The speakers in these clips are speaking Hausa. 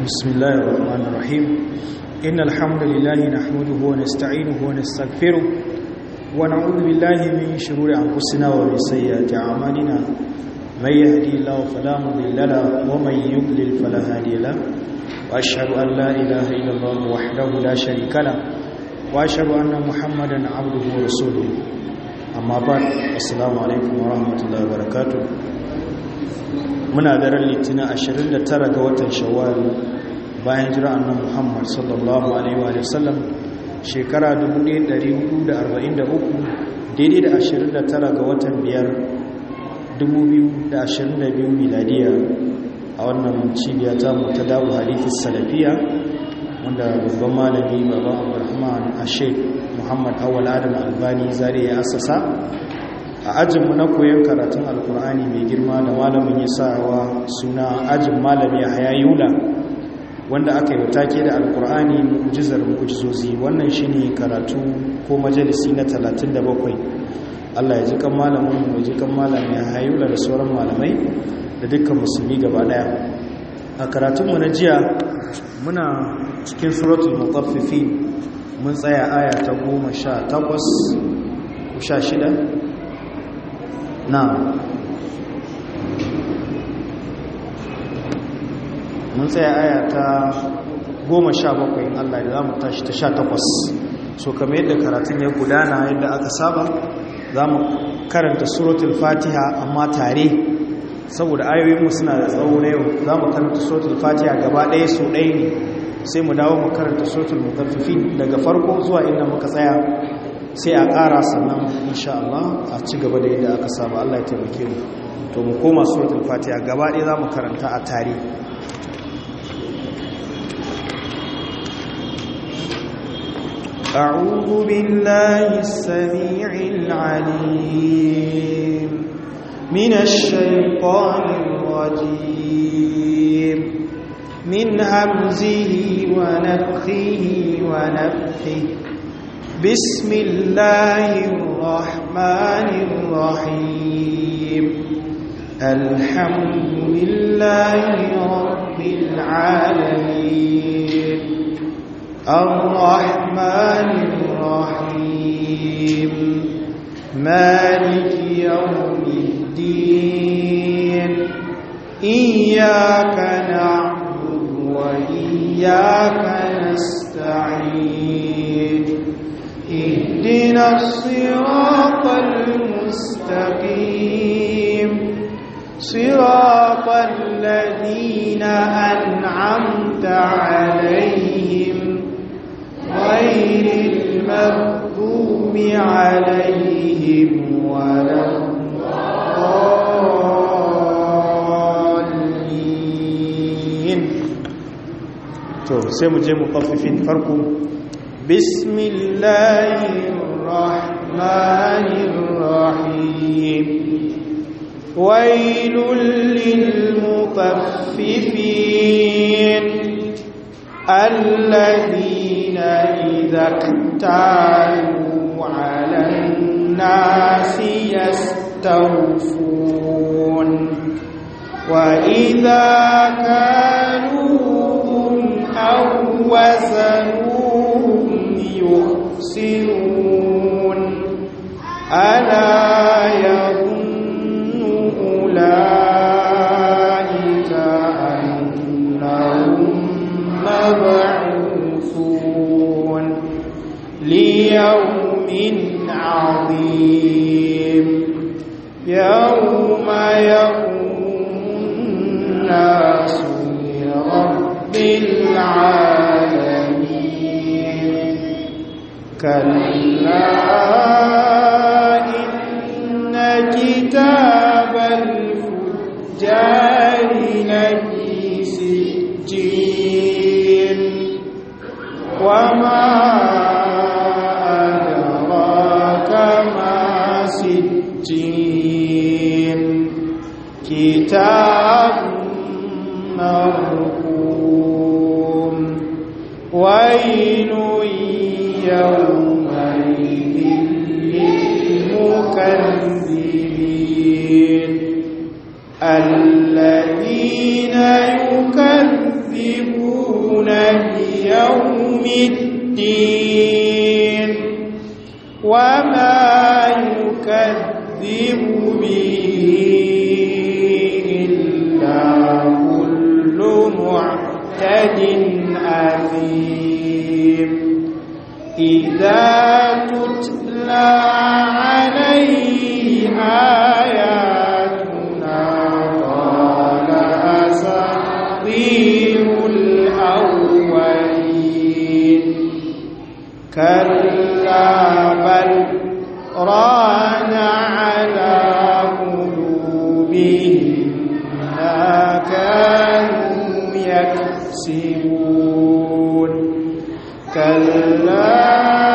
بسم الله الرحمن الرحيم إن الحمد لله نحمده ونستعينه ونستغفره ونعوذ بالله من شرور أنفسنا ومن سيئات أعمالنا من يهدي الله فلا مضل له ومن يضلل فلا هادي له وأشهد أن لا إله إلا الله وحده لا شريك له وأشهد أن محمدا عبده ورسوله أما بعد السلام عليكم ورحمة الله وبركاته muna daren litinin 29 ga watan shawwal bayan jira annan muhammad sallallahu alaihi wa sallam shekara 1443 daidai da 29 ga watan biyar 2022 miladiya a wannan cibiya ta mu ta dawo hadithis salafiya wanda babban malami baba abdurrahman ashek muhammad awal adam albani zare ya asasa a ajinmu na koyon karatun alkur'ani mai girma da malamin ya sawa suna ajin malami a hayayula wanda aka yi take da alkur'ani mu'jizar mu'jizozi wannan shine karatu ko majalisi na 37 Allah ya ji kan malamin mu ji kan malami a hayayula da sauran malamai da dukkan musulmi gaba daya a karatunmu na jiya muna cikin suratul mutaffifin mun tsaya aya ta 18 ko 16 na mun tsaya aya ta goma sha bakwai Allah da za mu tashi ta sha takwas so kamar yadda karatun ya gudana yadda aka saba za mu karanta suratul fatiha amma tare saboda ayoyinmu suna da tsawo na yau za mu karanta suratul fatiha gaba ɗaya so ɗaya ne sai mu dawo mu karanta suratul mutaffifin daga farko zuwa inda muka tsaya sai a ƙara sannan insha Allah a ci gaba da yadda aka saba Allah ya taimake mu to mu koma suratul fatiha gaba ɗaya zamu karanta a tare أعوذ بالله السميع العليم من الشيطان الرجيم من همزه ونفخه ونفخه بسم الله الرحمن الرحيم الحمد لله رب العالمين الرحمن الرحيم مالك يوم الدين إياك نعبد وإياك نستعين اهدنا الصراط المستقيم صراط الذين أنعمت عليهم غير المغضوب عليهم ولا الضالين تو سيمو جيمو طففين فرقوا بسم الله الرحمن الرحيم ويل للمطففين الذين إذا اكتالوا على الناس يستوفون وإذا كانوهم أو وزنوهم يخسرون ألا يظن أولئك أنهم مبعوثون ليوم عظيم يوم يقوم الناس لرب العالمين كلا إن كتاب الفجار لفي سجين وما أدراك ما سجين كتاب مرقوم ويل يومئذ للمكذبين الذين يكذبون يكذبون بيوم الدين وما يكذب به إلا كل معتد أثيم إذا تتلى عليه آياتنا قال أساطير الأولين كلا بل ران على قلوبهم ما كانوا يكسبون كلا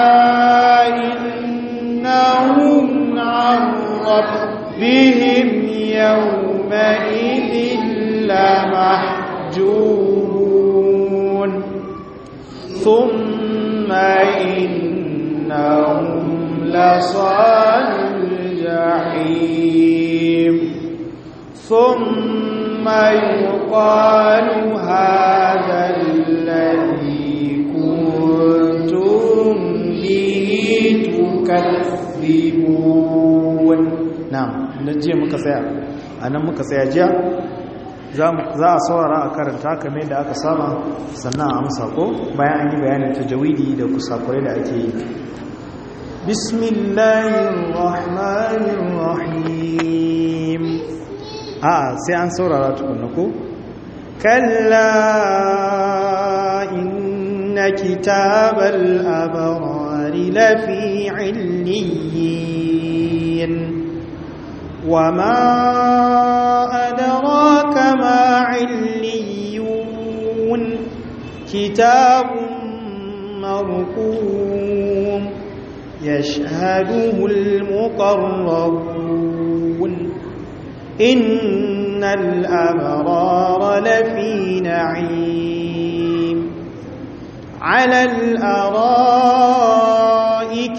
إنهم عن ربهم يومئذ لمحجوبون ثم إنهم لصال الجحيم ثم يقال هذا الذي كنتم به تكذبون na'am na jiya muka tsaya a nan muka tsaya jiya za a saurara a karanta kamar da aka saba sannan a amsa ko bayan an yi bayanin tajawidi da kusakurai da ake yi bismillahirrahmanirrahim a sai an saurara tukunna ko kalla inna kitabal abrari lafi illiyin وما أدراك ما عليون كتاب مرقوم يشهده المقربون إن الأبرار لفي نعيم على الأرائك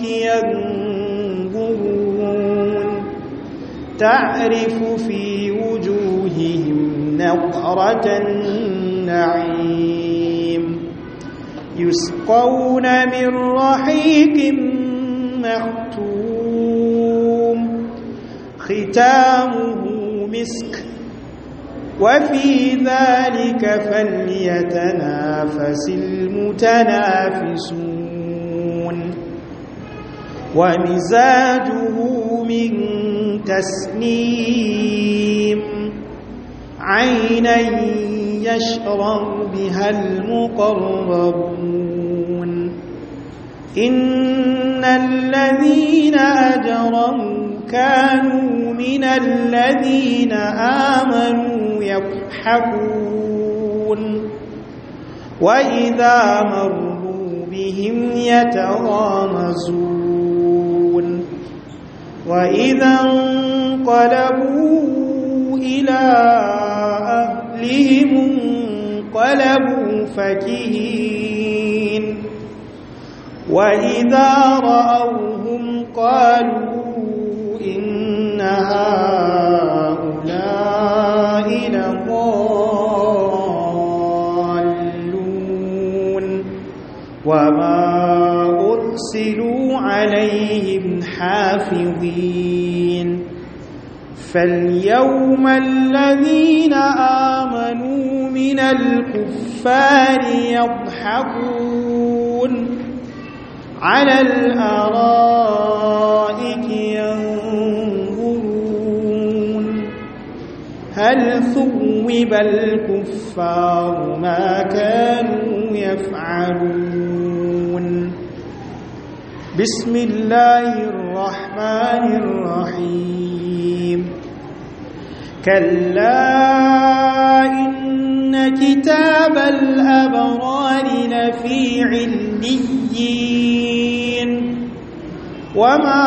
ينظرون تعرف في وجوههم نظرة النعيم يسقون من رحيق مختوم ختامه مسك وفي ذلك فليتنافس المتنافسون ومزاجه من تسنيم عينا يشرب بها المقربون إن الذين أجرموا كانوا من الذين آمنوا يضحكون وإذا مروا بهم يتغامزون وإذا انقلبوا إلى أهلهم انقلبوا فكهين وإذا رأوهم قالوا إن هؤلاء لضالون وما أرسلوا عليهم حافظين فاليوم الذين آمنوا من الكفار يضحكون على الأرائك ينظرون هل ثوب الكفار ما كانوا يفعلون بسم الله الرحمن الرحيم كلا إن كتاب الأبرار لفي عليين وما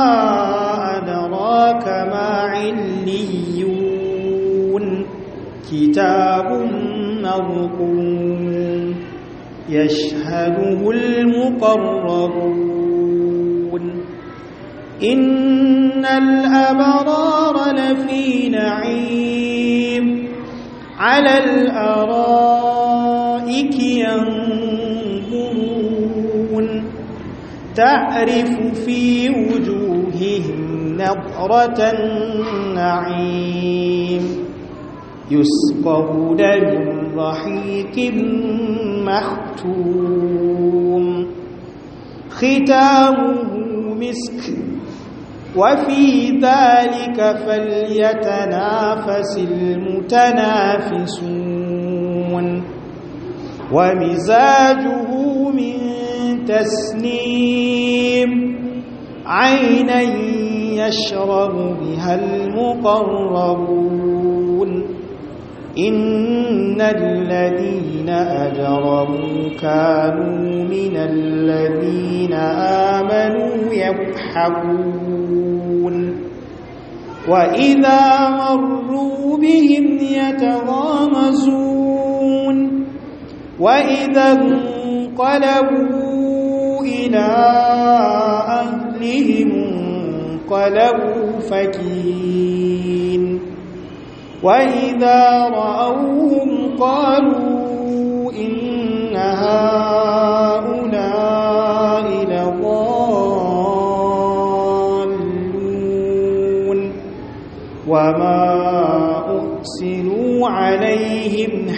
أدراك ما عليون كتاب مرقوم يشهده المقربون إن الأبرار لفي نعيم على الأرائك ينظرون تعرف في وجوههم نظرة النعيم يسقون من رحيق مختوم ختامه مسك وفي ذلك فليتنافس المتنافسون ومزاجه من تسنيم عينا يشرب بها المقربون إن الذين أجرموا كانوا من الذين آمنوا يضحكون وإذا مروا بهم يتغامزون وإذا انقلبوا إلى أهلهم انقلبوا فكين وإذا رأوهم قالوا إن هؤلاء لضالون وما أرسلوا عليهم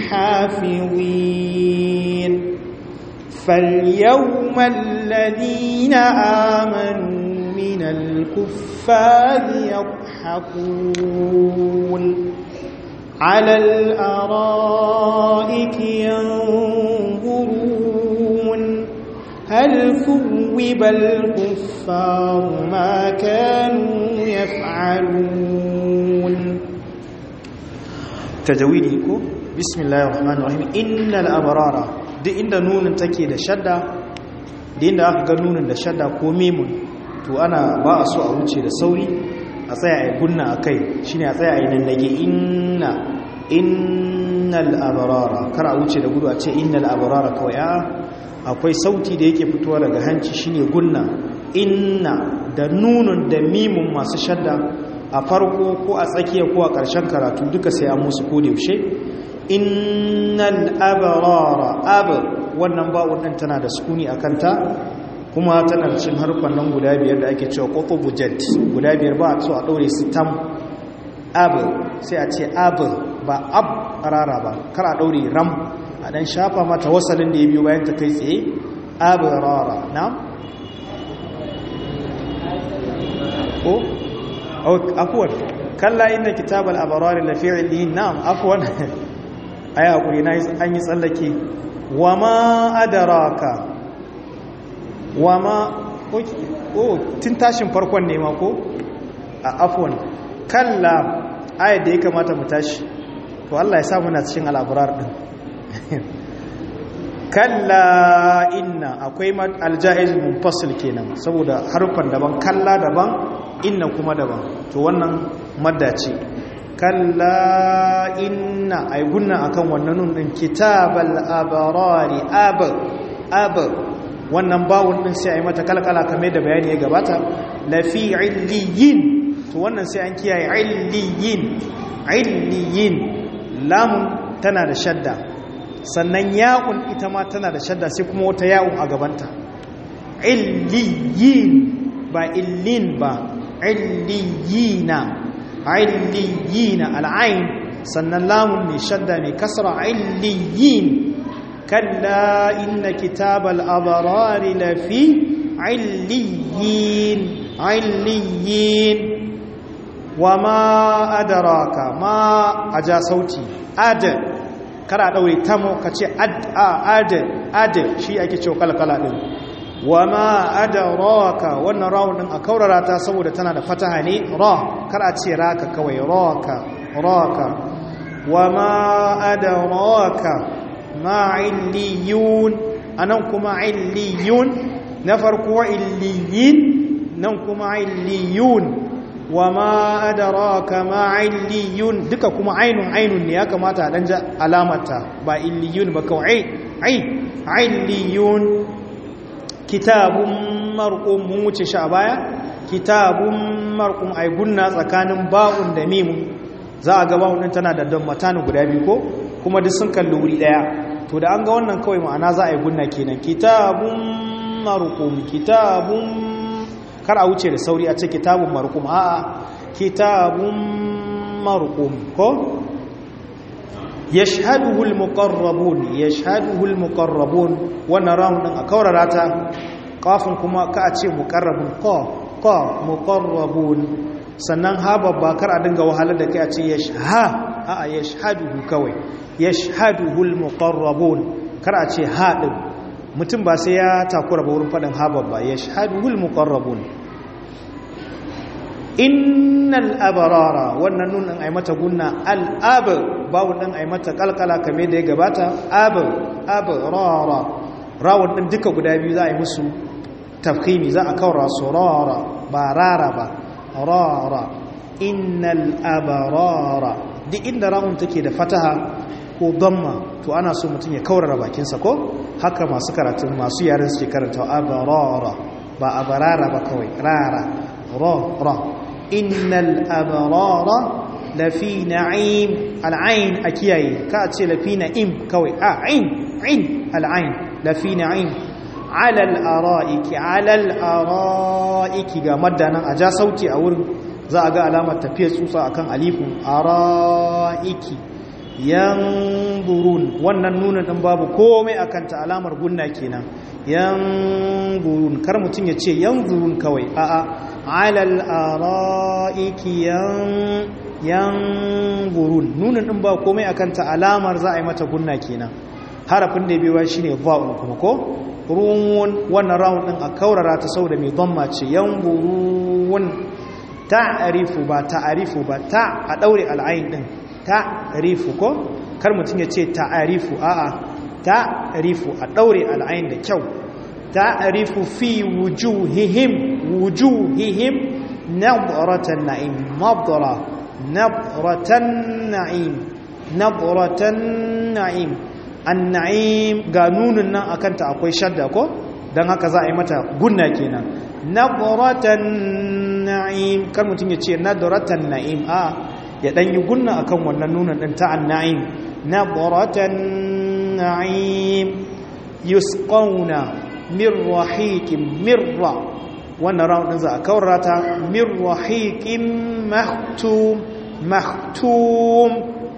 حافظين فاليوم الذين آمنوا من الكفار يضحكون على الأرائك ينظرون هل ثوب الكفار ما كانوا يفعلون تجويدكم بسم الله الرحمن الرحيم إن الأبرار duk inda nunin take da shadda da inda aka ga nunin da shadda ko mimun to ana ba a so a wuce da sauri a tsaya a gunna a kai shi ne a tsaya a yi nan dage inna innal abarara kar a wuce da gudu a ce innal abarara kawai a akwai sauti da yake fitowa daga hanci shine gunna inna da nunun da mimun masu shadda a farko ko a tsakiya ko a ƙarshen karatu duka sai an musu ko da yaushe innal abarara ab wannan ba'un din tana da sukuni a kanta kuma tana da cin harfan nan guda biyar da ake cewa qutubu jad guda biyar ba a so a daure su tam ab sai a ce ab ba ab rara ba kar a daure ram a dan shafa mata wasalin da ya biyo bayan ta kai tsaye ab rara na ko afwan kalla inna kitabal abrari lafi illiyin na'am afwan ai hakuri na an yi tsallake wama adaraka wama oh tun tashin farkon ne ma ko a afwan kalla ayat da ya kamata mu tashi to Allah ya sa muna cikin al'abrar din kalla inna akwai aljaiz munfasil kenan saboda harfan daban kalla daban inna kuma daban to wannan madda ce kalla inna ay gunna akan wannan nun din kitabal abrari ab ab wannan bawun din sai ai mata kalkala kamar da bayani ya gabata la fi illiyin to wannan sai an kiyaye illiyin illiyin lamun tana da shadda sannan ya'un ita ma tana da shadda sai kuma wata ya'un a gabanta illiyin ba illin ba illiyina illiyina al'ain sannan lamun mai shadda mai kasra illiyin kalla inna kitabal abarari lafi illiyin illiyin wa ma adaraka ma aja sauti ad kara daure tamo kace ad ad ad shi ake cewa kalkala din wa ma adaraka wannan rawun din a kaurara ta saboda tana da fataha ne ra kar a ce raka kawai raka raka wa ma adaraka ma illiyun anan kuma illiyun na farko illiyin nan kuma illiyun wa ma adaraka ma illiyun duka kuma ainun ainun ne ya kamata a dan ja alamata ba illiyun ba kawai ai illiyun kitabun marqum mun wuce shi a baya kitabun marqum ai gunna tsakanin ba'un da mimun za a ga ba'un din tana da dammatan guda biyu ko kuma duk sun kalli wuri daya to da an ga wannan kawai ma'ana za a yi gunna kenan kitabun marqum kitabun kar a wuce da sauri a ce kitabun marqum a'a kitabun marqum ko yashhaduhu almuqarrabun yashhaduhu almuqarrabun wannan rawun din a kaurara ta kafin kuma ka a ce muqarrabun ko ko muqarrabun sannan ha babba kar a dinga wahalar da kai a ce yashha a a yashhaduhu kawai yashhaduhu almuqarrabun kar a ce ha din mutum ba sai ya takura ba wurin fadin ha babba yashhaduhu almuqarrabun innal abarara wannan nunin ai mata gunna al-ab bawu din ai mata kalkala kame da ya gabata ab abarara rawun din duka guda biyu za a yi musu tafkhimi za a kaura surara ba rara ba rara innal abarara duk inda rawun take da fataha ko damma to ana so mutum ya kaurara bakinsa ko haka masu karatun masu yaren suke karanta abarara ba abarara ba kawai rara ra ra innal abarara lafi na'im al'ain akiyaye ka ce lafi na'im kawai a ain ain al'ain lafi na'im ala al'ara'iki ala al'ara'iki ga maddanan a ja sauti a wurin za a ga alamar tafiyar tsutsa akan alifun ara'iki yanzurun wannan nuna din babu komai akan ta alamar gunna kenan yanzurun kar mutum ya ce yanzurun kawai a'a alal ara'iki yan yanzurun nunin din ba komai akan ta alamar za a yi mata gunna kenan harafin da biyu shine va'un kuma ko ruwan wannan rawun din a kaurara ta sau da mai dhamma ce yanzurun ta'arifu ba ta'arifu ba ta a daure al'ain din ta'arifu ko kar mutum ya ce ta'arifu a'a ta'arifu a daure al'ain da kyau ta'arifu fi wujuhihim wujuhihim nadratan na'im nadra nadratan na'im nadratan na'im an-na'im ga nunun nan akan ta akwai shadda ko dan haka za a yi mata gunna kenan nadratan na'im kar mutum ya ce nadratan na'im a ya dan yi gunna akan wannan nunan din ta an-na'im nadratan na'im yusqawna min rahiqin mirra wannan round din za a kaurata min rahiqin mahtum mahtum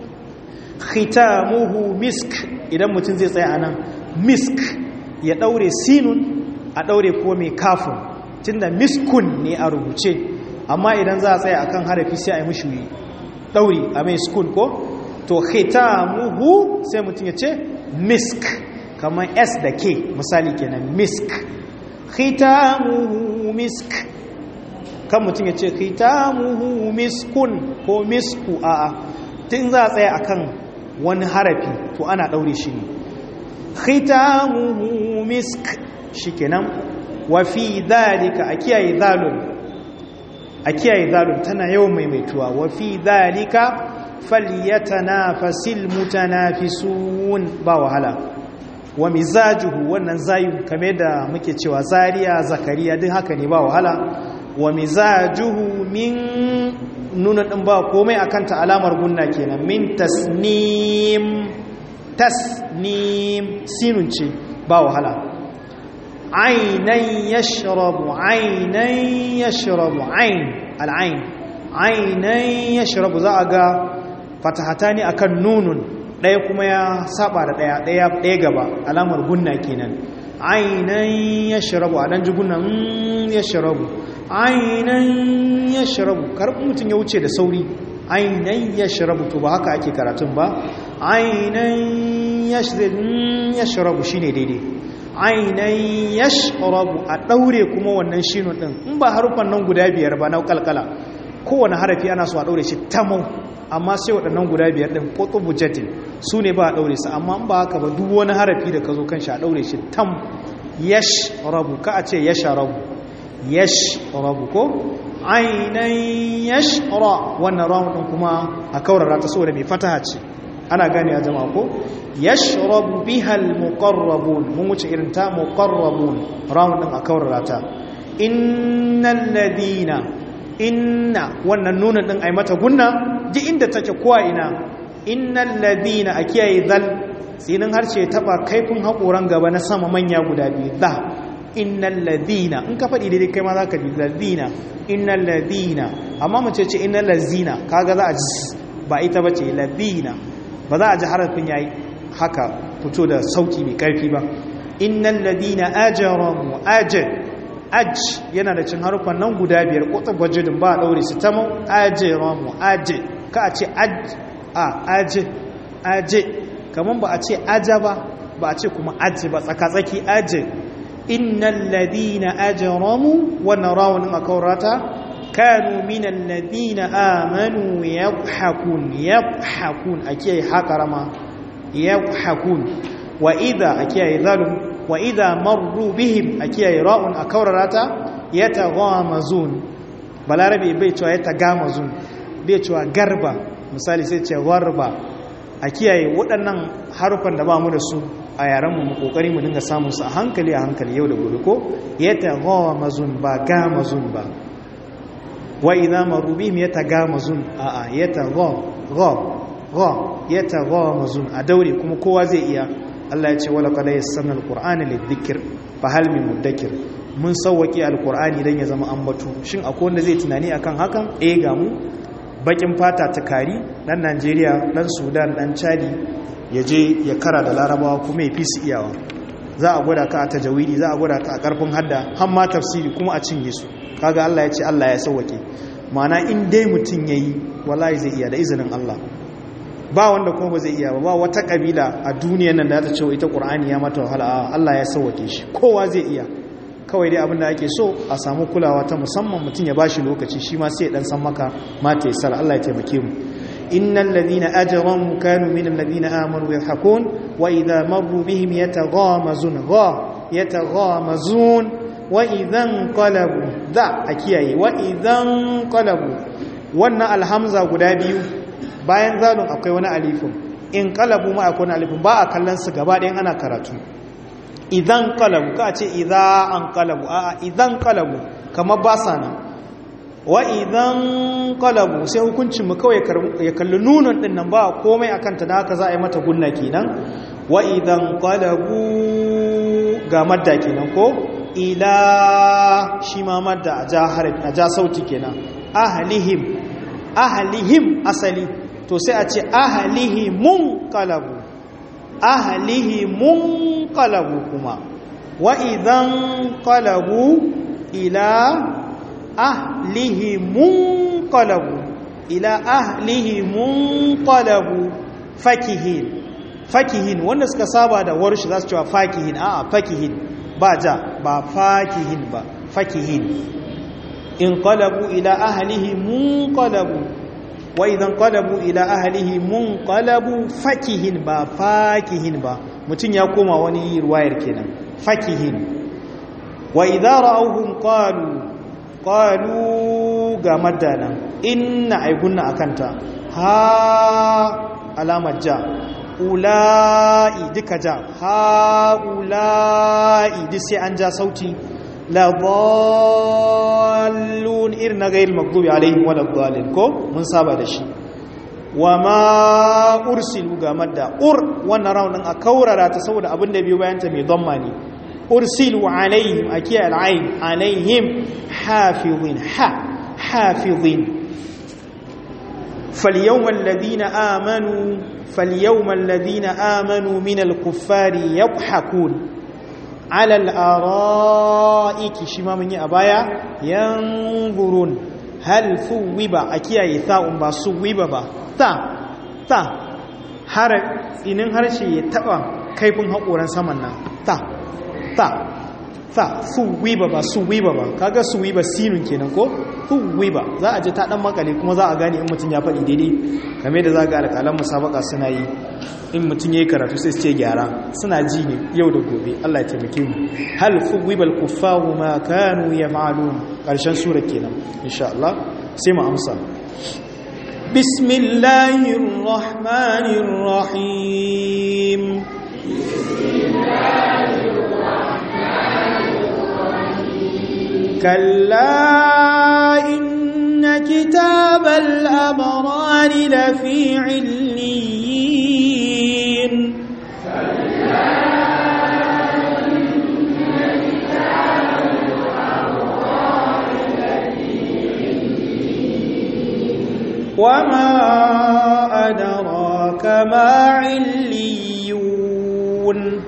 khitamuhu misk idan mutum zai tsaya anan misk ya daure sinun a daure ko mai kafin tunda miskun ne a rubuce amma idan za a tsaya akan harafi sai a yi mushi dauri a mai skun ko to khitamuhu sai mutum ya ce misk kamar s da k misali kenan misk khitamuhu misk kan mutum ya ce khitamuhu miskun ko misku a'a tun za a tsaya akan wani harafi to ana daure shi ne khitamuhu misk shikenan wa fi dhalika a kiyaye zalun a kiyaye zalun tana yawan maimaituwa wa fi dhalika falyatanafasil mutanafisun ba wahala wa mizajuhu wannan zayu kame da muke cewa zariya zakariya duk haka ne ba wahala wa mizajuhu min nuna din ba komai akan ta alamar gunna kenan min tasnim tasnim sinun ce ba wahala ainan yashrabu ainan yashrabu ain al'ain ainan yashrabu za a ga fatahata ne akan nunun ɗaya kuma ya saba da ɗaya ɗaya ɗaya gaba alamar gunna kenan ainan yashrabu a dan ji gunnan yashrabu ainan yashrabu karɓi mutum ya wuce da sauri ainan yashrabu to ba haka ake karatun ba ainan yashrabu shine daidai ainan yashrabu a daure kuma wannan shinun din in ba harufan nan guda biyar ba na kalkala kowane harafi ana so a daure shi tamau amma sai waɗannan guda biyar din qutubu jatin su ne ba a daure su amma in ba haka ba duk wani harafi da ka zo kan shi a daure shi tam yashrabu ka a ce yashrabu yashrabu ko ainan yashra wannan rawun din kuma a kaurara ta saboda mai fataha ce ana gane a jama'a ko yashrabu biha almuqarrabun mun wuce irin ta muqarrabun rawun din a kaurara ta innal ladina inna wannan nuna din ai mata gunna ji inda take kowa ina innal ladina akiyaye zal tsinin harshe ya taba kaifin haƙoran gaba na sama manya guda biyu da innal ladina in ka faɗi daidai kai ma za ka ji ladina innal ladina amma mace ce innal lazina kaga za a ji ba ita ba ce ladina ba za a ji harafin yayi haka fito da sauti mai karfi ba innal ladina ajramu ajr aj yana da cin harufan nan guda biyar kotar gwajidin ba a daure su ta mu ajramu aj ka a ce aj a aj aj kaman ba a ce aja ba ba a ce kuma aj ba tsaka-tsaki aj innal ladina ajramu wannan rawunin akaurata kanu minal ladina amanu yadhakun yadhakun ake hakarama yadhakun wa idha ake zalum wa idha marru bihim ake ra'un akaurata yataghamazun balarabe bai cewa yatagamazun bai cewa garba misali sai ce warba a kiyaye waɗannan harufan da ba mu da su a yarenmu mu kokari mu dinga samun su a hankali a hankali yau da gobe ko yataghamazun ba gamazun ba wa idza maru bihim yatagamazun a a yatagha yataghamazun a daure kuma kowa zai iya Allah ya ce wala qad yassana alqur'ana lidhikr fa hal min mudakkir mun sauwaki alqur'ani dan ya zama ambatu shin akwai wanda zai tunani akan hakan eh ga mu bakin fata ta kari dan Najeriya dan Sudan dan Chadi ya je ya kara da Larabawa kuma ya fi su iyawa za a gwada ka a tajawidi za a gwada ka a karfin hadda har ma tafsiri kuma a cinye su kaga Allah ya ce Allah ya sauwake ma'ana in dai mutum yayi wallahi zai iya da izinin Allah ba wanda kuma ba zai iya ba ba wata kabila a duniyar nan da ta ce ita Qur'ani ya mata wahala Allah ya sauwake shi kowa zai iya kawai dai abin da ake so a samu kulawa ta musamman mutum ya bashi lokaci shi ma sai dan san maka mata ya sala Allah ya taimake mu innal ladina ajramu kanu minal ladina amanu yahkun wa idha marru bihim yataghamazun gha yataghamazun wa idhan qalabu da akiyaye wa idhan qalabu wannan alhamza guda biyu bayan zalun akwai wani alifin in qalabu ma akwai wani alifin ba a kallon su gaba ɗayan ana karatu idan kalabu ka ce idan an kalabu a idan kalabu kamar ba sa nan wa idan kalabu sai hukuncin mu kawai ya kalli nunan din nan ba komai akan ta da haka za a yi mata gunna kenan wa idan kalabu ga madda kenan ko ila shi ma madda a ja harafi a ja sauti kenan ahlihim ahlihim asali to sai a ce ahlihimun kalabu ahlihi munqalabu kuma wa idan qalabu ila ahlihi munqalabu ila ahlihi munqalabu fakihin fakihin wanda suka saba da warshi za su cewa fakihin a'a fakihin ba ja ba fakihin ba fakihin in qalabu ila ahlihi munqalabu wa idan qalabu ila ahlihi munqalabu fakihin ba fakihin ba mutun ya koma wani ruwayar kenan fakihin wa idza ra'awhum qalu qalu ga madana inna aigunna akanta ha alamar ja ula'i duka ja ha ula'i duk sai an ja sauti la dhallun irin na gairi magdubi alaihim wala dhalin ko mun saba da shi wa ma ursilu ga madda ur wannan raunin a kaurara ta saboda abin da biyo bayan ta mai dhamma ne ursilu alaihim akiya al'ain alaihim hafizin ha hafizin فاليوم الذين آمنوا فاليوم الذين آمنوا من الكفار يضحكون على الارائك شما من ابايا ينظرون هل ثوب اكيا ثاء با ثوب با تا تا har tsinin harshe ya taba kaifin haƙoran saman nan ta ta ta suwiba ba suwiba ba kaga suwiba sinun kenan ko suwiba za a ji ta dan makale kuma za a gane in mutum ya faɗi daidai game da za ga alƙalan musabaka suna yi in mutum ya yi karatu sai su ce gyara suna ji ne yau da gobe Allah ya taimake mu hal fuwibal kuffaru ma kanu yaf'alun karshen sura kenan insha Allah sai mu amsa bismillahir rahmanir rahim كلا إن كتاب الأبرار لفي عليين ما عليون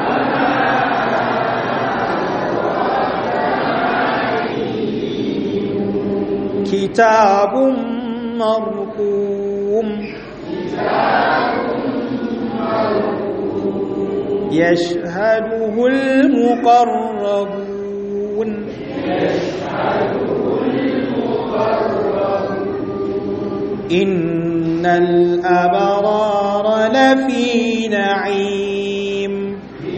كتاب مرقوم يشهده المقربون إن الأبرار لفي نعيم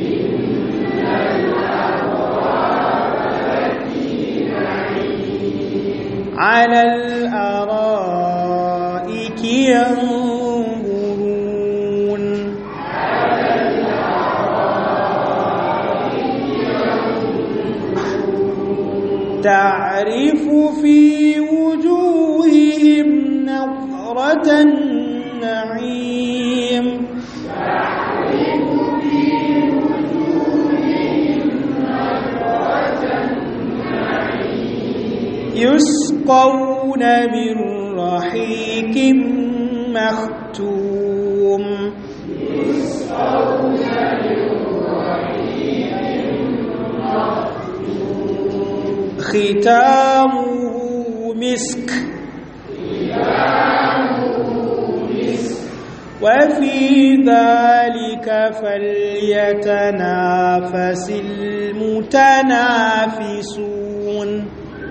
على الأرائك ينظرون تعرف في وجوههم نظرة النعيم يسقون من رحيق مختوم ختامه مسك وفي ذلك فليتنافس المتنافسون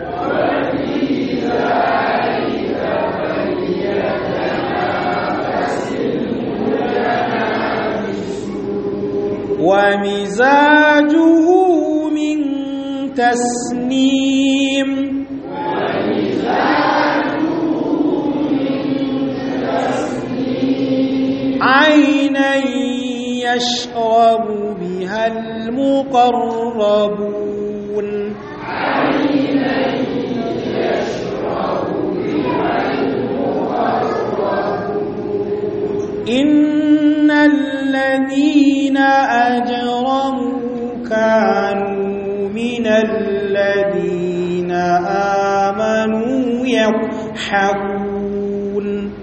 ومزاجه من تسنيم عينا يشرب بها المقربون إن الذين أجرموا كانوا من الذين آمنوا يضحكون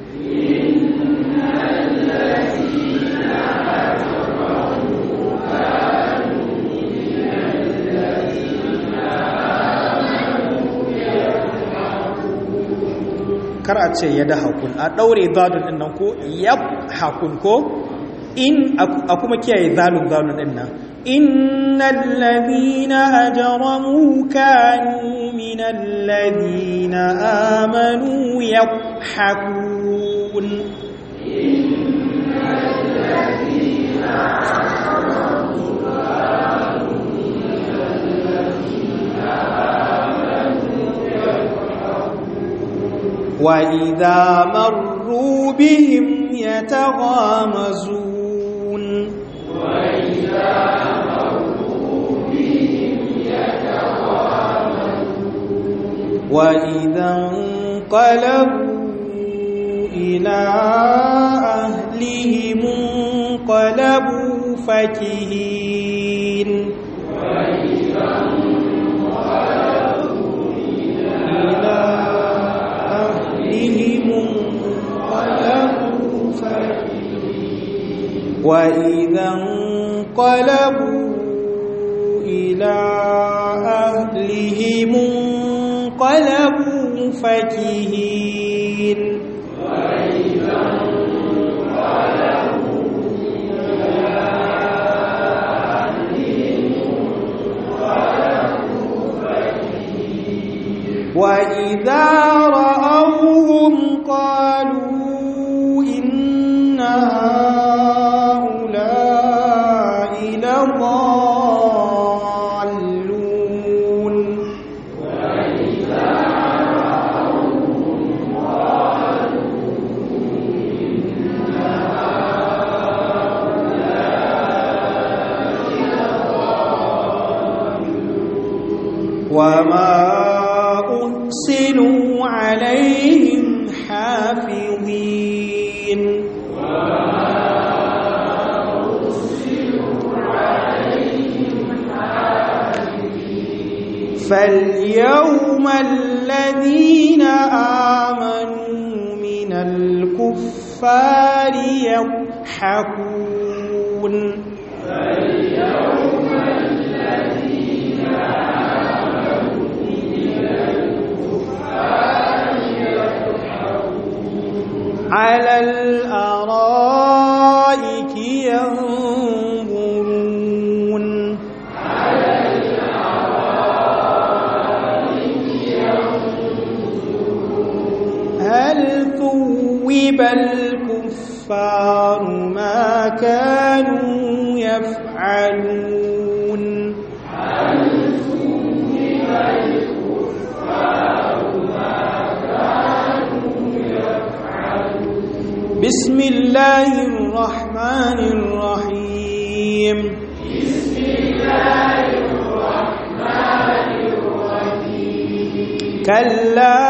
kar a ce ya da hakun a ɗaure zadun ɗin nan ko yab hakun ko in a kuma kiyaye zalun zalun ɗin nan innal ladina ajramu kanu minal ladina amanu yadhhakun وإذا مروا بهم يتغامزون وإذا انقلبوا إلى أهلهم انقلبوا فكهين إلى أهلهم انقلبوا فكهين وإذا انقلبوا إلى أهلهم انقلبوا فكهين وإذا رأوهم قالوا إن هؤلاء لضالون وما أرسلوا عليهم حافظين فاليوم الذين آمنوا من الكفار الكفار يضحكون على الأرائك ينظرون هل ثوب الكفار ما كانوا يفعلون بسم الله الرحمن الرحيم بسم الله الرحمن الرحيم كلا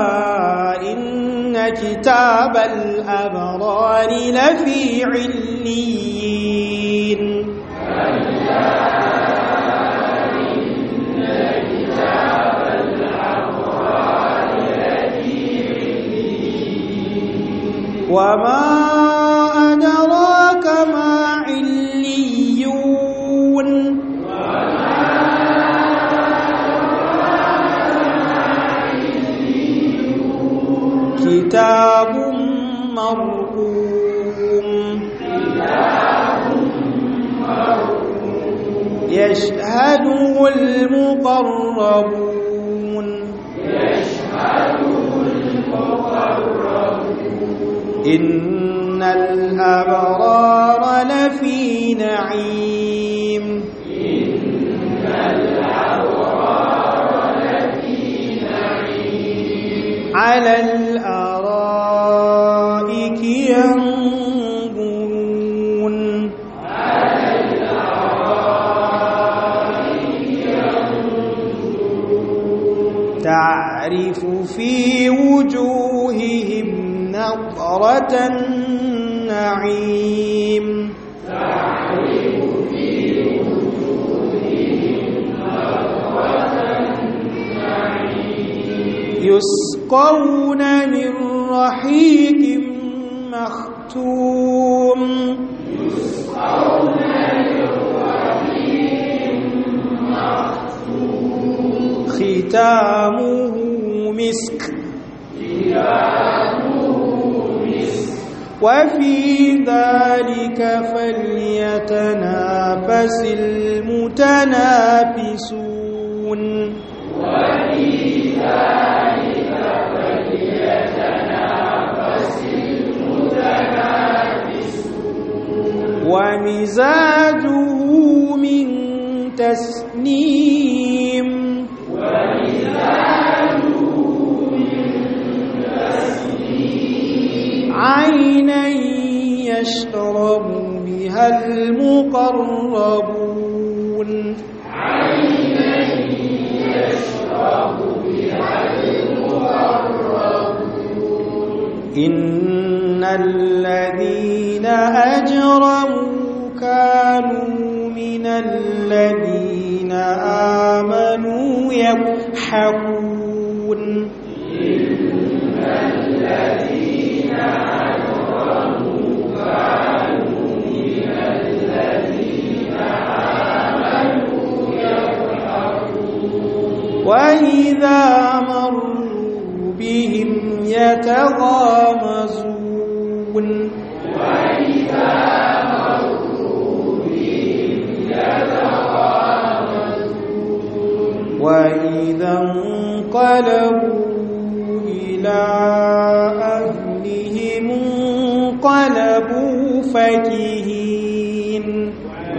إن كتاب الأبرار لفي عليين وما أدراك ما عليون كتاب مرقوم يشهده المقربون إن الأبرار لفي نعيم على الأرائك ينظرون تعرف في وجوههم نظرة النعيم يسقون من رحيق مختوم ختامه مسك وفي ذلك فليتنافس المتنافسون ومزاجه من تسنيم عينا يشرب بها المقربون إن الذين أجرموا كانوا من الذين آمنوا يضحكون وإذا مروا بهم يتغامزون وإذا انقلبوا إلى أهلهم انقلبوا فكهين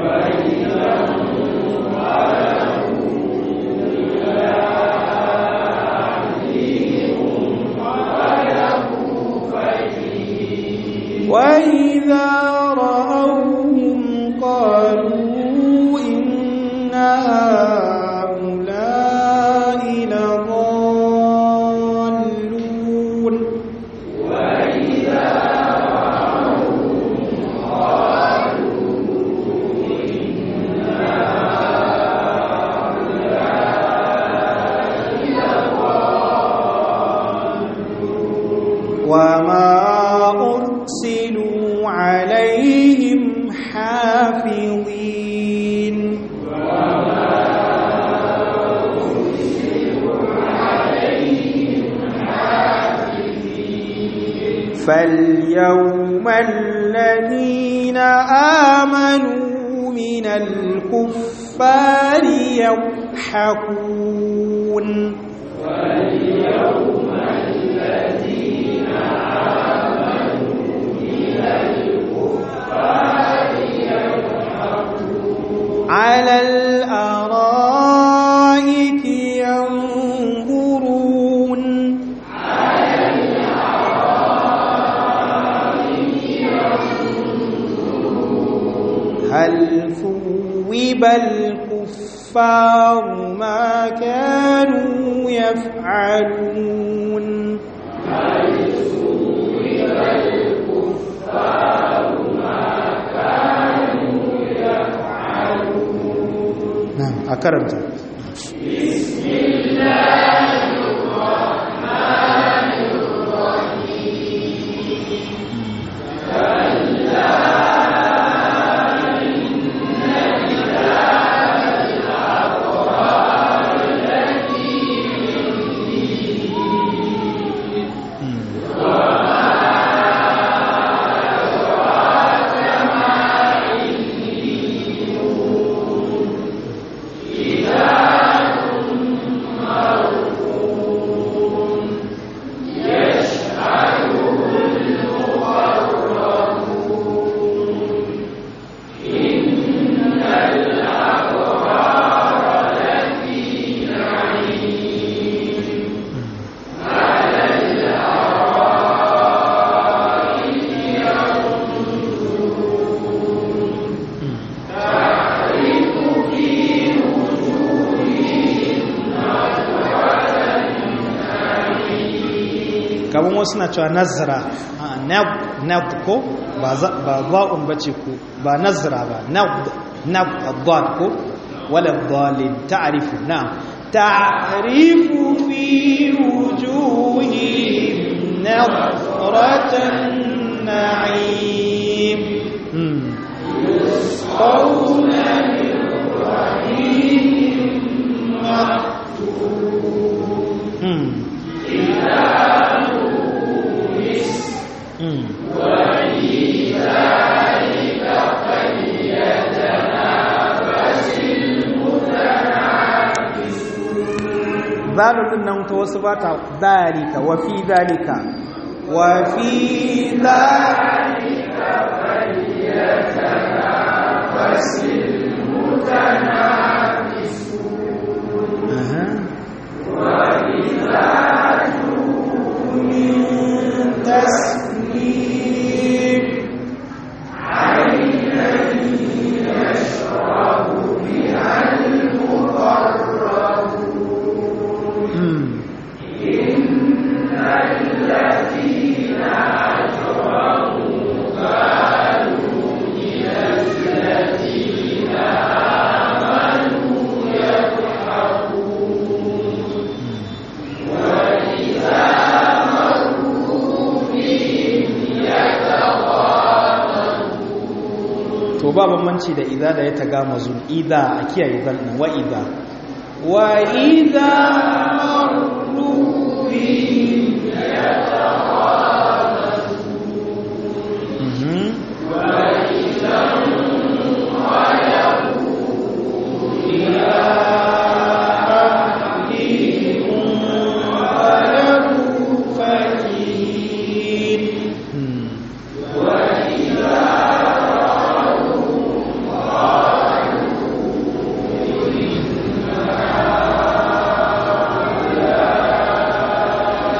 وإذا رأوهم قالوا إن هؤلاء لضالون عليهم حافظين فاليوم الذين آمنوا من الكفار يضحكون واليوم الذين آمنوا من الكفار يضحكون على الأرائك ينظرون على الأرائك ينظرون هل ثوب الكفار ما كانوا يفعلون هل ثوب الكفار ما كانوا يفعلون نعم أكرمت بسم الله الرحمن الرحيم كلا إن كتاب الأبرار لفي وما أدراك ما عليون كتاب مرقوم يشهده المقربون إن الأبرار لفي نعيم على الأرائك ينظرون تعرف في وجوههم نظرة النعيم kamar wasu na cewa nazara nab ko ba za'un ba ce ko ba nazara ba nab abdad ko wala dalin ta'arifu na ta'arifu fi wujuhihim nadratan na'im يسقون من رحيم مختوم ختامه مسك وفي ذلك فليتنافس المتنافسون zalu din nan ta wasu ba ta dalika wa fi dalika wa fi ذلك فليتنافس المتنافسون ومزاجه من تسليم عينا يشرب بها المقربون إن الذين أجرموا كانوا من الذين آمنوا يضحكون وإذا مروا بهم يتغامزون to ba bambanci da idza da ya tagama zul idza a kiyaye zal din wa idza wa idza مروا بهم يتغامزون mhm وإذا انقلبوا إلى أهلهم انقلبوا فكهين hmm. وإذا رأوهم قالوا إن هؤلاء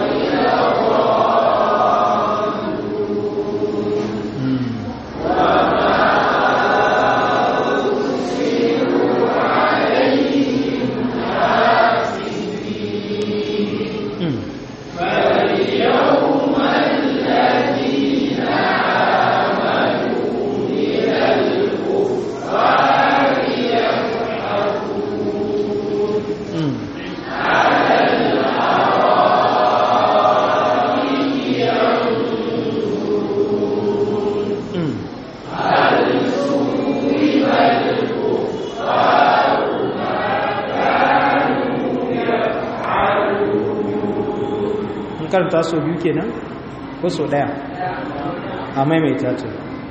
karanta so biyu kenan ko so daya a maimaita to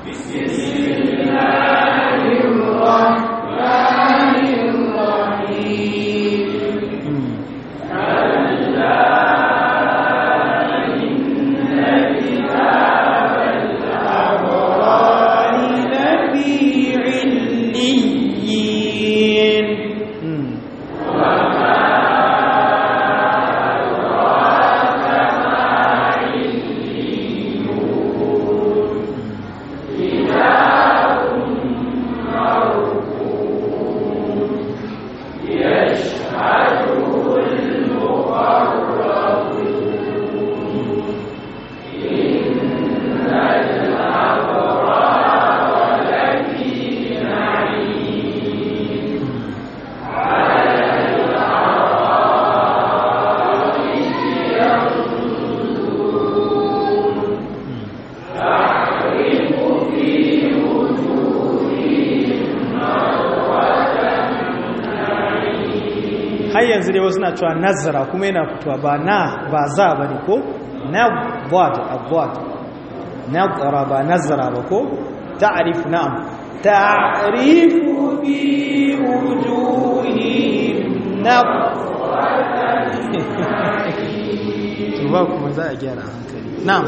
har yanzu dai wasu na cewa nazara kuma yana fitowa ba na ba za ba ne ko na gwad a gwad na gwara ba nazara ba ko ta'arifu na'am ta'arifu bi wujuhi na ba kuma za a gyara hankali na'am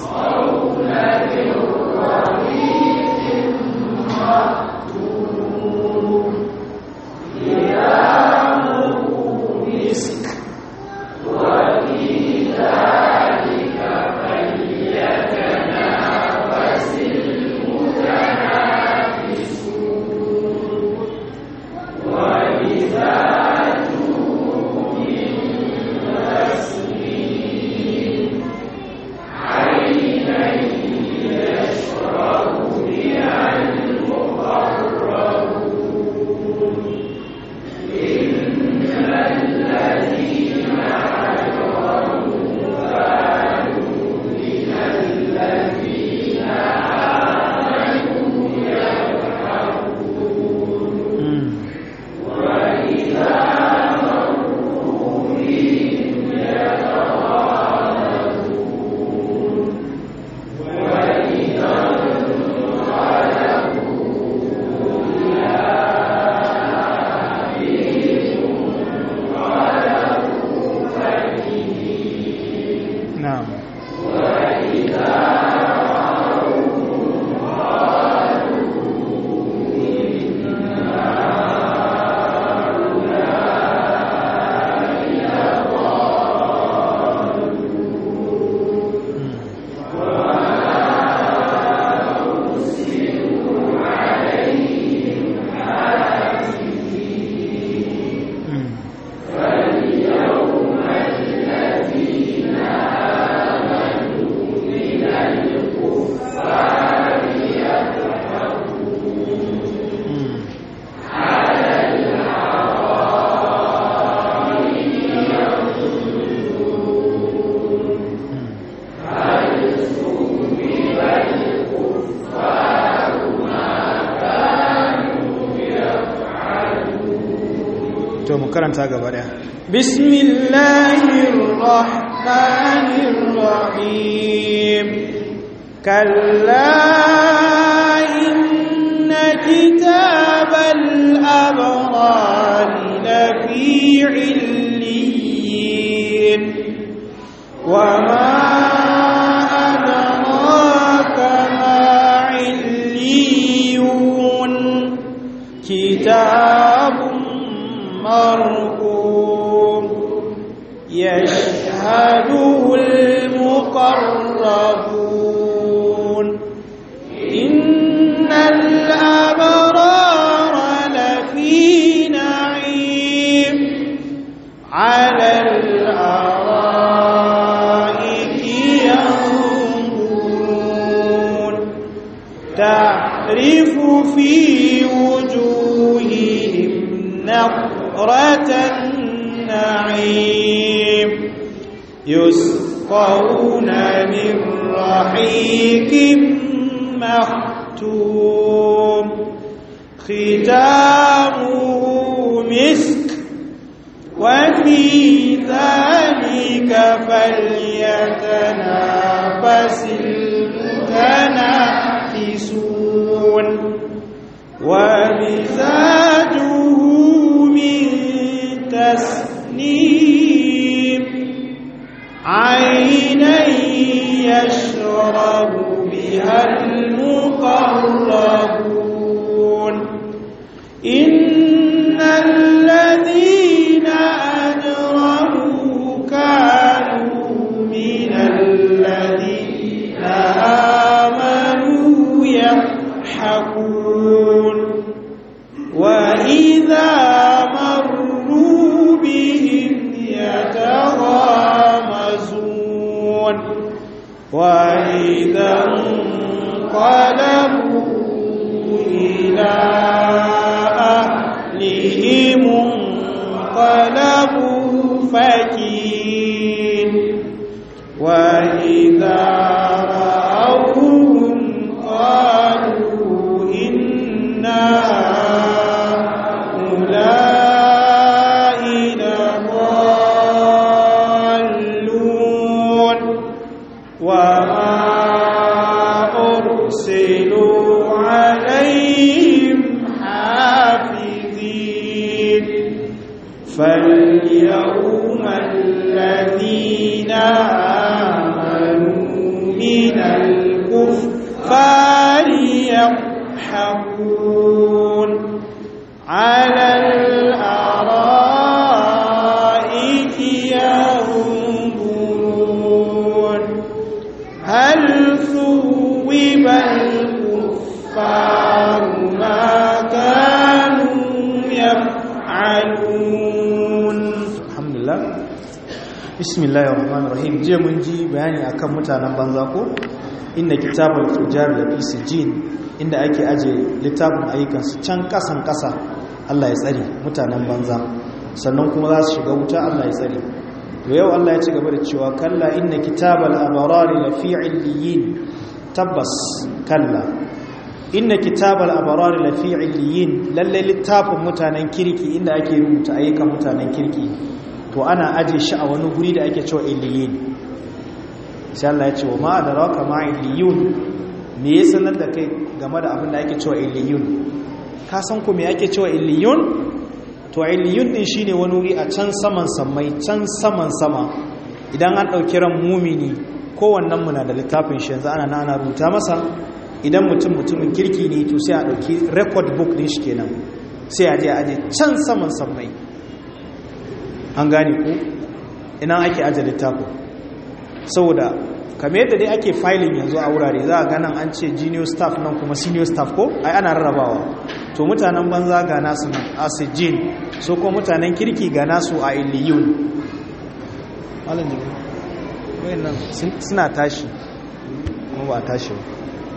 na'am to mu karanta gaba daya bismillahir rahmanir rahim kalla inna kitabal abrar lafi illiyin وما أدراك ما عليون كتاب مرقوم يشهده المقربون إن الأبرار لفي نعيم على الأرائك ينظرون تعرف في وجوههم نظرة النعيم يسقون من رحيق مختوم ختامه مسك وفي ذلك فليتنافس المتنافسون ومزاجه من تسنيم عينا يشرب بها المقربون إن الذين أجرموا كانوا من الذين آمنوا يضحكون وإذا مروا بهم يتغامزون وإذا انقلبوا إلى أهلهم انقلبوا فكين وإذا رأوهم قالوا إن هؤلاء لضالون وما أرسلوا عليهم حافظين فاليوم الذين آمنوا من الكفار يضحكون على الأرائك ينظرون هل ثوب الكفار ما كانوا يفعلون الحمد لله بسم الله الرحمن الرحيم je mun ji bayani akan mutanen banza ko inna kitabul fujar la fi sijin inda ake aje littafin ayyukan su can kasan kasa Allah ya tsare mutanen banza sannan kuma za su shiga wuta Allah ya tsare to yau Allah ya ci gaba da cewa kalla inna kitabal abrari la fi illiyin tabbas kalla inna kitabal abrari la fi illiyin lalle littafin mutanen kirki inda ake rubuta ayyukan mutanen kirki to ana aje shi a wani guri da ake cewa illiyin sai Allah ya ce wa ma adraka ma illiyun me ya sanar da kai game da abin da ake cewa illiyun ka san ku me ake cewa illiyun to illiyun din shine wani wuri a can saman samai can saman sama idan an dauki ran mumini kowannen mu na da littafin shi yanzu ana ana rubuta masa idan mutum mutumin kirki ne to sai a dauki record book din shi kenan sai a je a je can saman samai an gane ku ina ake aje littafin saboda kamar yadda dai ake filing yanzu a wurare za a ganin an ce junior staff nan kuma senior staff ko ai ana rarrabawa to mutanen banza ga nasu nan asijin so ko mutanen kirki ga nasu a illiyun malam jibi wayannan suna tashi kuma ba tashi ba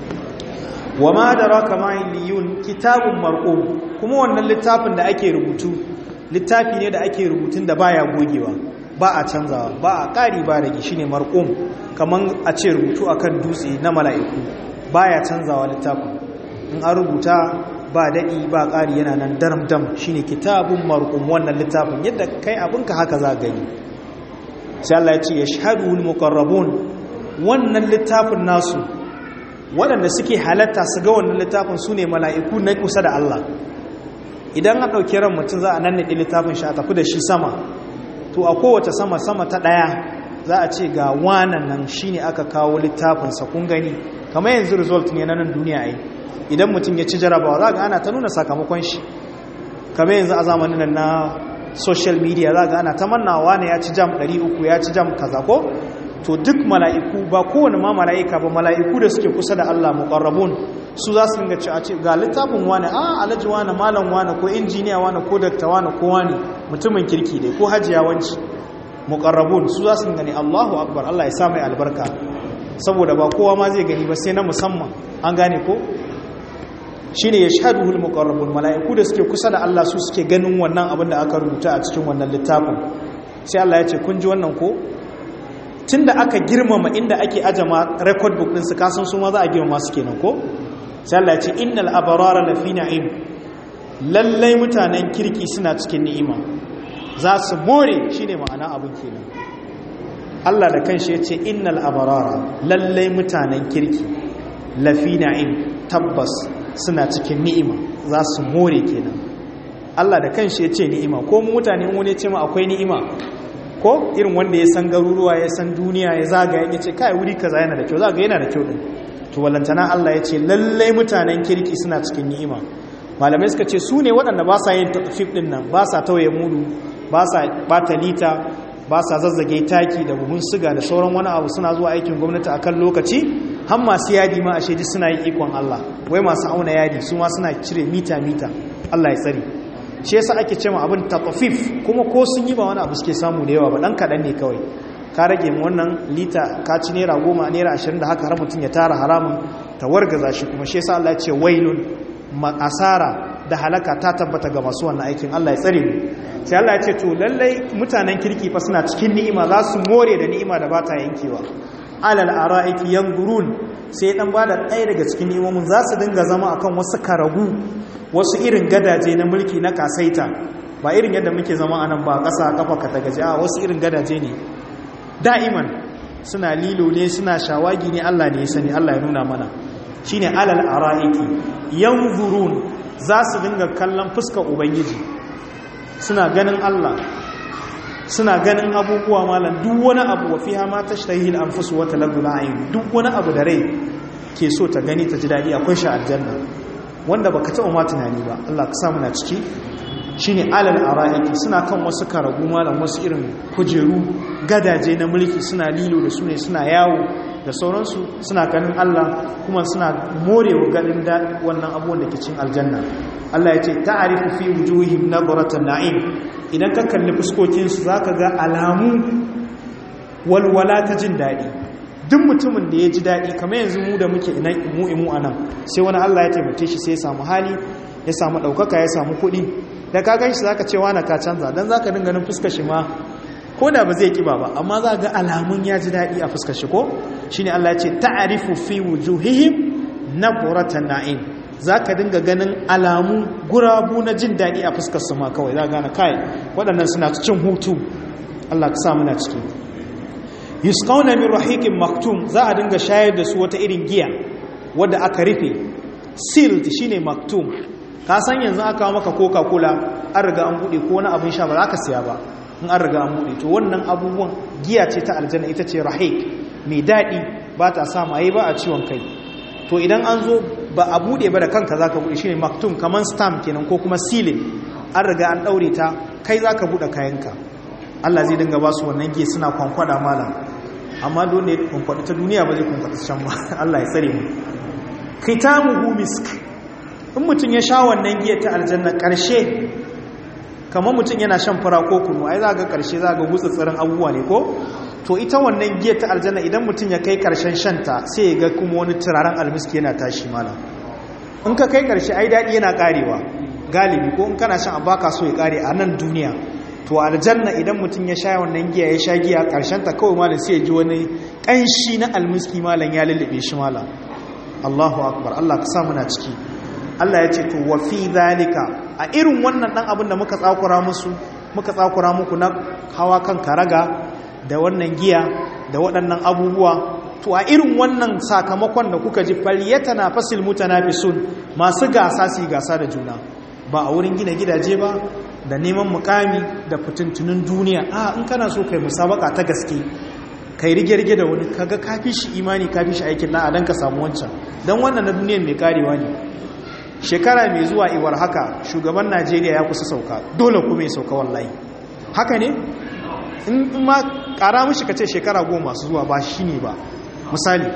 wa ma adraka ma illiyun kitabun marqum kuma wannan littafin da ake rubutu littafi ne da ake rubutun da baya gogewa ba a canzawa ba a ƙari ba rage shi ne marƙum kamar a ce rubutu akan dutse na mala'iku ba ya canzawa littafin in an rubuta ba daɗi ba ƙari yana nan daram-dam shi ne kitabun marƙum wannan littafin yadda kai abinka haka za gani sai Allah ya ce ya shahadu muqarrabun wannan littafin nasu waɗanda suke halatta su ga wannan littafin su ne mala'iku na kusa da Allah idan a ɗauki ran mutum za a nan naɗi littafin shi a tafi da shi sama to a kowace sama sama ta ɗaya za a ce ga wanan nan shi ne aka kawo littafinsa kun gani kamar yanzu result ne na nan duniya ai idan mutum ya ci jarabawa za ga ana ta nuna sakamakon shi kamar yanzu a zamanin nan na social media za ga ana ta mannawa ne ya ci jam 300 ya ci jam kaza ko to duk mala'iku ba kowane ma mala'ika ba mala'iku da suke kusa da Allah muqarrabun su za su dinga ci a ce ga littafin wani a alaji wani malam wani ko injiniya wani ko dakta wani ko wani mutumin kirki dai ko hajiya wanci muqarrabun su za su dinga ne Allahu akbar Allah ya sa mai albarka saboda ba kowa ma zai gani ba sai na musamman an gane ko shine yashhaduhul muqarrabun mala'iku da suke kusa da Allah su suke ganin wannan abin da aka rubuta a cikin wannan littafin sai Allah ya ce kun ji wannan ko tunda aka girmama inda ake ajama record book din su kasan su ma za a girmama su kenan ko sai Allah ya ce innal abrara lafi na'im lallai mutanen kirki suna cikin ni'ima za su more shine ma'ana abin kenan Allah da kanshi ya ce innal abarara lallai mutanen kirki lafi na'im tabbas suna cikin ni'ima za su more kenan Allah da kanshi ya ce ni'ima ko mutane wani ce ma akwai ni'ima ko irin wanda ya san garuruwa ya san duniya ya zaga ya ce kai wuri kaza yana da kyau zaga yana da kyau din to walantana Allah ya ce lallai mutanen kirki suna cikin ni'ima malamai suka ce su ne waɗanda ba sa yin tafif ɗin nan ba sa tauye mudu ba sa bata lita ba sa zazzage taki da buhun siga da sauran wani abu suna zuwa aikin gwamnati a kan lokaci har masu yadi ma a shaidi suna yin ikon Allah wai masu auna yadi su ma suna cire mita mita Allah ya tsari shi yasa ake cewa abin tafif kuma ko sun yi ba wani abu suke samu da yawa ba dan kaɗan ne kawai ka rage mu wannan lita ka ci naira goma naira ashirin da haka har mutum ya tara haramun ta wargaza shi kuma shi yasa Allah ya ce wailun asara da halaka ta tabbata ga masu wannan aikin Allah ya tsare mu sai Allah ya ce to lallai mutanen kirki fa suna cikin ni'ima za su more da ni'ima da ba ta yankewa alal ara'iki yanzurun sai dan bada ɗaya daga cikin ni'imomin za su dinga zama akan wasu karagu wasu irin gadaje na mulki na kasaita ba irin yadda muke zama anan ba ƙasa kafa ka tagaje a wasu irin gadaje ne da'iman suna lilo ne suna shawagi ne Allah ne ya sani Allah ya nuna mana shine alal ara'iki yanzurun za su dinga kallon fuskar ubangiji suna ganin Allah suna ganin abubuwa malam duk wani abu wa fiha ma tashtahi al-anfus wa taladdu al duk wani abu da rai ke so ta gani ta ji dadi akwai shi aljanna wanda baka taɓa ma tunani ba Allah ka samu na ciki shine alal ara'iki suna kan wasu karagu malam wasu irin kujeru gadaje na mulki suna lilo da su ne suna yawo da sauransu suna ganin Allah kuma suna morewa ganin da wannan abubuwan da ke cin aljanna Allah ya ce ta'arifu fi wujuhihim nadratan na'im idan ka kalli fuskokin su zaka ga alamu walwala ta jin dadi duk mutumin da ya ji dadi kamar yanzu mu da muke ina mu imu anan sai wani Allah ya taimake shi sai ya samu hali ya samu daukaka ya samu kuɗi da ka gan shi zaka ce wani ka canza dan zaka dinga ganin fuskar shi ma ko da ba zai kiba ba amma za ga alamun ya ji daɗi a fuskar shi ko shi ne Allah ya ce ta'arifu fi wujuhihim na buratan na'im za ka dinga ganin alamu gurabu na jin daɗi a fuskar su ma kawai za gane kai waɗannan suna cin hutu Allah ka sa muna ciki yusqawna min rahiqin maktum za a dinga shayar da su wata irin giya wadda aka rufe sealed shine maktum ka san yanzu aka maka coca cola an riga an bude ko wani abin sha ba za ka siya ba in an riga an buɗe to wannan abubuwan giya ce ta aljanna ita ce rahik mai daɗi ba ta sa maye ba a ciwon kai to idan an zo ba a buɗe ba da kanka za ka buɗe shi ne maktum kamar stamp kenan ko kuma silin an riga an ɗaure ta kai za ka buɗe kayanka allah zai dinga ba su wannan giya suna kwankwada malam amma dole ya kwankwada ta duniya ba zai kwankwada can ba allah ya tsare mu khitamuhu misk in mutum ya sha wannan giya ta aljanna ƙarshe kamar mutum yana shan fara ko kunu ai za ga karshe za ga gutsatsirin abubuwa ne ko to ita wannan giya ta aljanna idan mutum ya kai karshen shanta sai ya ga kuma wani turaren almiski yana tashi malam in ka kai karshe ai daɗi yana karewa galibi ko in kana shan abu baka so ya kare a nan duniya to aljanna idan mutum ya sha wannan giya ya sha giya karshen ta kawai malam sai ya ji wani ƙanshi na almiski malam ya lullube shi malam Allahu akbar Allah ka sa muna ciki Allah ya ce to wa fi zalika a irin wannan dan abin da muka tsakura musu muka tsakura muku na hawa kan karaga da wannan giya da waɗannan abubuwa to a irin wannan sakamakon da kuka ji faliyata na fasil mutanafisun masu gasa su gasa da juna ba a wurin gina gidaje ba da neman mukami da fitintunin duniya a in kana so kai musabaka ta gaske kai rige-rige da wani kaga kafi shi imani kafi shi aikin na adan ka samu wancan don wannan na duniyan mai karewa ne shekara mai zuwa iwar haka shugaban najeriya ya kusa sauka dole kuma ya sauka wallahi haka ne in ma kara mishi ka ce shekara goma su zuwa ba shi ne ba misali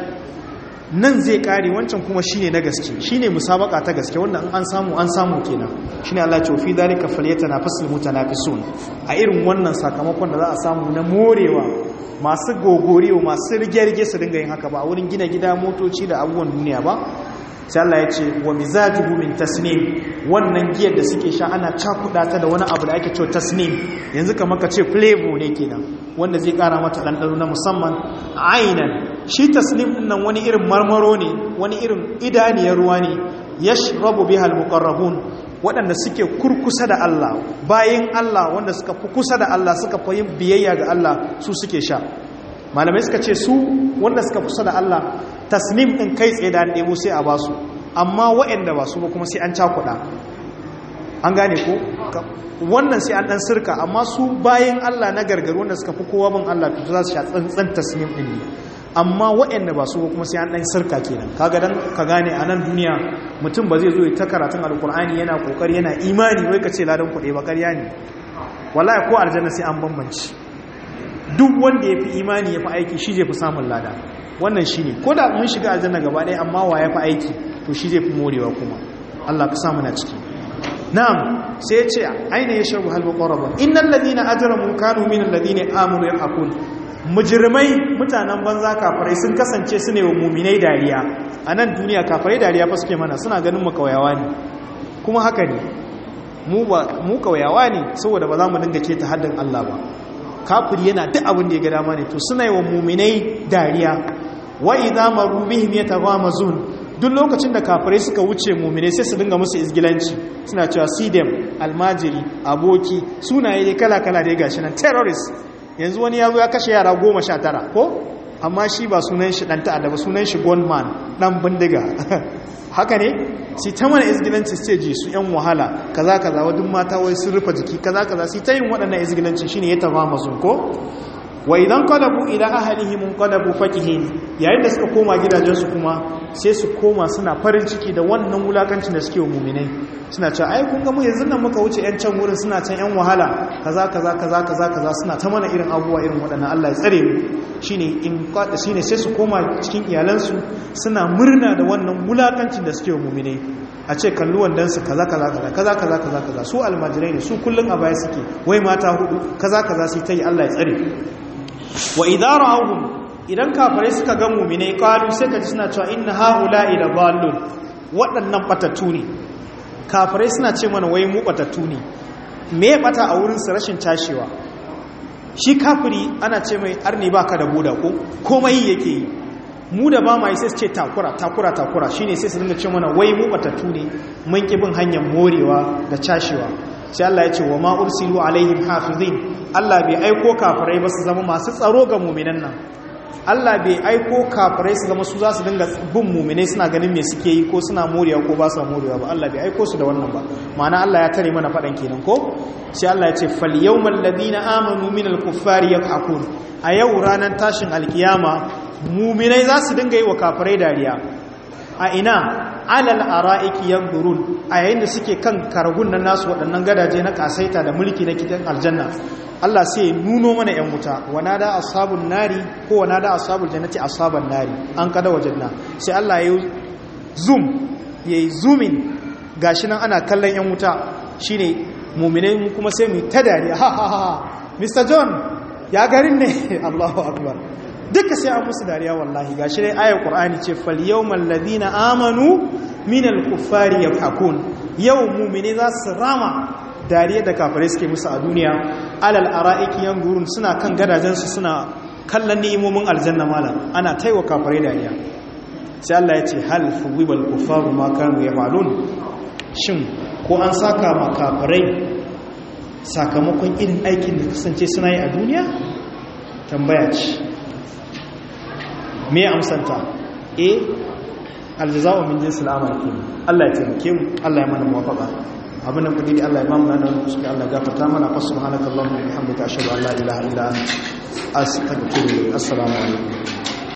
nan zai kare wancan kuma shi ne na gaske shi ne musabaka ta gaske wanda an samu an samu kenan shi ne allah cofi dalika falyata na fasil mutanafisun a irin wannan sakamakon da za a samu na morewa masu gogorewa masu rige-rige su dinga yin haka ba a wurin gina gida motoci da abubuwan duniya ba sai Allah ya ce wa mizajuhu min tasnim wannan giyar da suke sha ana cakuda ta da wani abu da ake cewa tasnim yanzu kamar ka ce flavor ne kenan wanda zai kara mata ɗanɗano na musamman ainan shi tasnim din nan wani irin marmaro ne wani irin idaniyar ruwa ne yashrabu biha almuqarrabun waɗanda suke kurkusa da Allah bayan Allah wanda suka fi kusa da Allah suka fi yin biyayya ga Allah su suke sha malamai suka ce su wanda suka kusa da Allah tasnim ɗin kai tsaye da an ɗebo sai a basu amma waɗanda ba su ba kuma sai an cakuɗa an gane ko wannan sai an ɗan sirka amma su bayan Allah na gargaru wanda suka fi kowa bin Allah to za su sha tsantsan tasnim ɗin ne amma waɗanda ba su ba kuma sai an ɗan sirka kenan kaga dan ka gane a nan duniya mutum ba zai zo ya ta karatun alkur'ani yana kokari yana imani wai ka ce ladan kuɗe ba ƙarya ne wallahi ko aljanna sai an bambanci duk wanda ya fi imani ya fi aiki shi zai fi samun lada wannan shi ne ko da mun shiga aljanna gaba ɗaya amma wa ya fi aiki to shi zai fi morewa kuma Allah ka samu na ciki na'am sai ya ce aina ya shabu halbu ƙwararwa innan ladina ajramu kanu min alladina amanu yaqul mujrimai mutanen banza kafirai sun kasance su ne wa muminai dariya a nan duniya kafirai dariya fa suke mana suna ganin mu kauyawa ne kuma haka ne mu kauyawa ne saboda ba za mu dinga keta haddin Allah ba kafiri yana duk abin da ya ga dama ne to suna yi wa muminai dariya wa idza maru bihim yataghamazun duk lokacin da kafirai suka wuce muminai sai su dinga musu izgilanci suna cewa sidem almajiri aboki sunaye dai kala kala dai gashi nan terrorist yanzu wani ya zo ya kashe yara goma sha tara ko amma shi ba sunan shi dan ta'adda ba sunan shi gunman dan bindiga haka ne si ta mana izgilanci ce ji su yan wahala kaza kaza wadun mata wai sun rufe jiki kaza kaza si ta yin waɗannan izgilanci shine ya tafa masu ko wa idan qalabu ila ahlihim qalabu fakihin yayin da suka koma gidajensu kuma sai su koma suna farin ciki da wannan wulakancin da suke wa mu'minai suna cewa ai kun ga mu yanzu nan muka wuce yan can wurin suna can yan wahala kaza kaza kaza kaza kaza suna ta mana irin abubuwa irin waɗannan Allah ya tsare mu shine in shine sai su koma cikin iyalansu suna murna da wannan wulakancin da suke wa mu'minai a ce kallu wandansu kaza kaza kaza kaza kaza kaza kaza su almajirai ne su kullun a baya suke wai mata hudu kaza kaza sai ta yi Allah ya tsare wa idara ahun idan kafirai suka ga muminai kalu sai ka ji suna cewa inna haula ila dallun waɗannan batattu ne kafirai suna ce mana wai mu batattu ne me bata a wurin su rashin tashewa shi kafiri ana ce mai arni baka da buda ko komai yake yi mu da ba mai sai su ce takura takura takura shine sai su dinga ce mana wai mu batattu ne mun ki bin hanyar morewa da cashewa sai Allah ya ce wa ma ursilu alaihim hafizin Allah bai aiko kafirai ba su zama masu tsaro ga mu'minan nan Allah bai aiko kafirai su zama su za su dinga bin mu'minai suna ganin me suke yi ko suna morewa ko ba su morewa ba Allah bai aiko su da wannan ba ma'ana Allah ya tare mana fadan kenan ko sai Allah ya ce fal yawmal ladina amanu minal kuffari yaqakun a yau ranar tashin alkiyama mu'minai za su dinga yi wa kafirai dariya a ina alal ara'iki yanzurun a yayin da suke kan karagun nan nasu waɗannan gadaje na kasaita da mulki na kitan aljanna Allah sai ya nuno mana yan wuta wana da ashabun nari ko wana da ashabul jannati ashaban nari an kada wajenna sai Allah ya zoom yayi zoomin gashi nan ana kallon yan wuta shine mu'minai mu kuma sai mu ta dariya ha ha ha Mr John ya garin ne Allahu akbar duka sai an musu dariya wallahi gashi dai ayar qur'ani ce fal yawmal ladina amanu minal kuffari yafakun yau mu'mini za su rama dariya da kafirai suke musu a duniya alal ara'iki yanzurun suna kan gadajen su suna kallon ni'imomin aljanna malam ana taiwa kafirai dariya sai Allah ya ce hal fuwibal kuffaru ma kanu yafalun shin ko an saka ma kafirai sakamakon irin aikin da kasance suna yi a duniya tambaya ce me amsanta e aljaza'u min jinsil amal ke Allah ya taimake mu Allah ya mana muwafaqa abin da kudi Allah ya ba mu nan da kuske Allah ya gafarta mana fa subhanakallahumma wa bihamdika ashhadu an la ilaha illa anta astaghfiruka assalamu alaikum